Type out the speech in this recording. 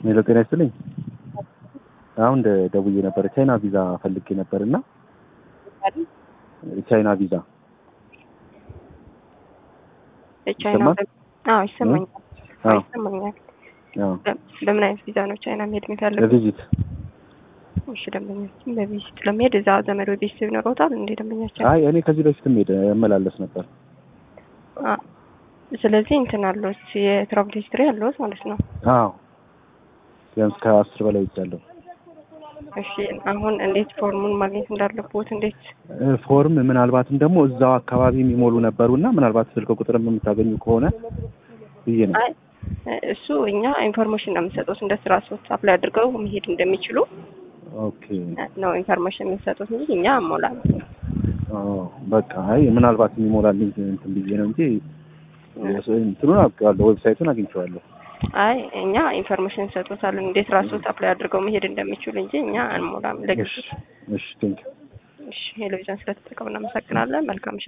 ሄሎ ጤና ይስጥልኝ። አሁን ደ- ደውዬ ነበር ቻይና ቪዛ ፈልጌ ነበር እና ቻይና ቪዛ ቻይና ይሰማል? አዎ ይሰማኛል። አዎ አዎ ይሰማኛል። አዎ በ- በምን አይነት ቪዛ ነው ቻይና መሄድ የሚፈልጉት? ለቪዚት እሺ ደንበኛችን በቪዚት ለመሄድ እዛ ዘመድ ወይ ቤተሰብ ይኖረውታል እንዴ ደንበኛችን? አይ እኔ ከዚህ በፊትም ሄደ እመላለስ ነበር። አ ስለዚህ እንትን አለዎት የትራቭል ሂስትሪ አለዎት ማለት ነው። አዎ ቢያንስ ከአስር በላይ ይቻለሁ። እሺ አሁን እንዴት ፎርሙን ማግኘት እንዳለብዎት እንዴት ፎርም ምናልባትም ደግሞ እዛው አካባቢ የሚሞሉ ነበሩ እና ምናልባት ስልክ ቁጥርም የምታገኙ ከሆነ ብዬ ነው። አይ እሱ እኛ ኢንፎርሜሽን ነው የምንሰጡት እንደ ስራ ሶት አፕላይ አድርገው መሄድ እንደሚችሉ ኦኬ ነው ኢንፎርሜሽን የምንሰጡት እንጂ እኛ አሞላም። አዎ በቃ አይ ምናልባት የሚሞላልኝ እንትን ብዬ ነው እንጂ እንትኑን አውቄዋለሁ፣ ዌብሳይቱን አግኝቼዋለሁ። አይ እኛ ኢንፎርሜሽን እንሰጡታለን እንዴት ራስዎት አፕላይ አድርገው መሄድ እንደሚችሉ እንጂ እኛ አንሞላም። እሺ ለጊዜ እሺ ቴንክ እሺ ቴሌቪዥን ስለተጠቀሙ እናመሰግናለን። መልካም ምሽት።